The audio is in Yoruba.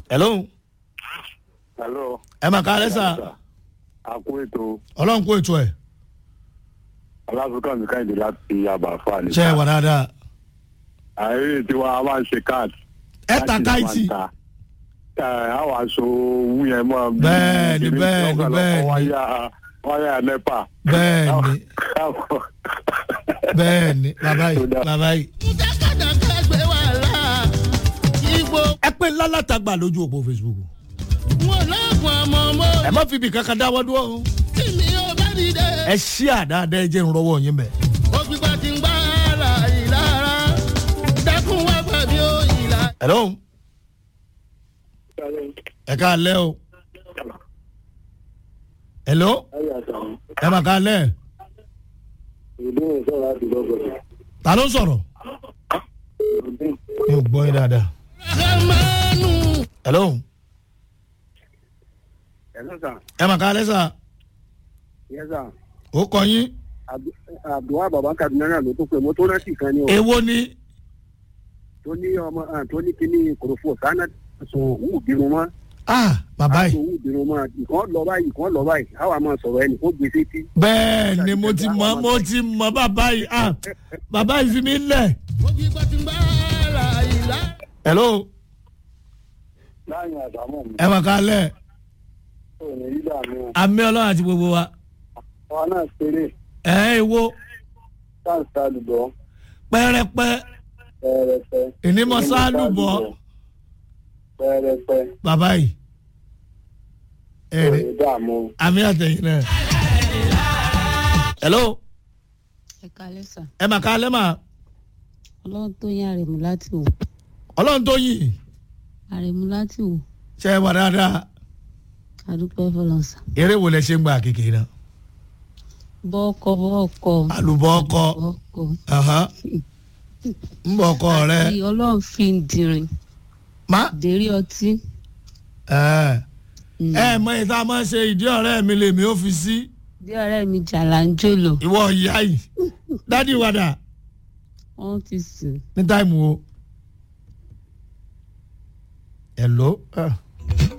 hello hello. ẹ mà ká lẹ́sà a kú ètò ọlọ́run kó ètò ẹ̀ aláfikàn mi káyìndé láti àbàfà ní. ṣe é wà dáadáa àìrí tiwa a máa ń ṣe káàdì. ẹ ta káìtì àwọn aṣọ owó yẹn mọ. Bẹ́ẹ̀ni, bẹ́ẹ̀ni, bẹ́ẹ̀ni. wáyà wáyà nepa. bẹ́ẹ̀ni bẹ́ẹ̀ni bàbá yìí bàbá yìí. dákàdàkà gbé wàhálà igbó ẹ pé lálátàgbà lójú òpó facebook wọn lọ́gùn àmọ́ mọ́ ẹ má fi ibì kankan dáwọ́ dúró o. tí mi ò bá dìde. ẹ ṣí àdáadáa ẹ jẹ́ ìrànlọ́wọ́ yín bẹ̀. ògbìgbà tí ń gbá ara ìlara dákun wá gbàgbé ó ìlà. hello ẹ ká lẹ́ o hello ẹ mà ká lẹ́ ta ló ń sọ̀rọ̀ mi ò gbọ́ yín dáadáa ramanu hello Hello, sir. ẹ mà ká lẹ́ sà Yes, sir. ó kọ yín Abdulwa Baba Kaduna náà ló tó pé mo tó rántí kan ní o. èwo ni Tó ní ọmọ ah, tó ní kíní kòròfò sáná sùn wù bínú mọ́. ah bàbá yìí Sùn wù bínú mọ́. Ìkan lọ báyìí, ìkan lọ báyìí. Àwa máa sọ̀rọ̀ ẹnì kó gbèsè tí. bẹ́ẹ̀ ni mo ti mọ mo ti mọ bàbá yìí ah bàbá yìí fi mí lẹ̀ ògbìgbà tí ń gbá ara ìlara. hello Láyìn àdámọ̀ mi, ẹ mà ká lẹ́ ò ní rí dààmú. àmì ọlọ́run àti gbogbo wa Àwa náà ṣeré, ẹ̀ ẹ́ èwo táǹsì àlùbọ̀, pẹ́rẹ́pẹ́ pẹ́ẹ́rẹ́pẹ́. ìnímọ̀ sáálù bọ̀ Pẹ́ẹ́rẹ́pẹ́. bàbá yìí ẹ̀ Ò ní ní dààmú. àmì àtẹ̀yìn náà. hello ẹ kalẹ sà ẹ mà ká lẹ́ mà ọlọrun tó yín àrèmú láti wò ọlọ́run tó yìn àrèmú láti wò ṣe é wà dáadáa àdúpẹ́ fọlọ́nsà eré wo lẹ ṣe ń gba kékeré náà bọ́ọ̀kọ bọ́ọ̀kọ àlùbọ̀ ọkọ bọ́ọ̀kọ Aha. ń bọ̀ ọkọ rẹ àti ọlọ́run fi ń dirin má dérí ọtí ẹ ẹ mọ ìta máa ń ṣe ìdí ọ̀rẹ́ mi lèmi ó fi sí bí ọ̀rẹ́ mi jàlá ń jòlò ìwọ ìyá yìí dádì wàdà wọ́n ti sùn ní táìmù o. hello. Ah.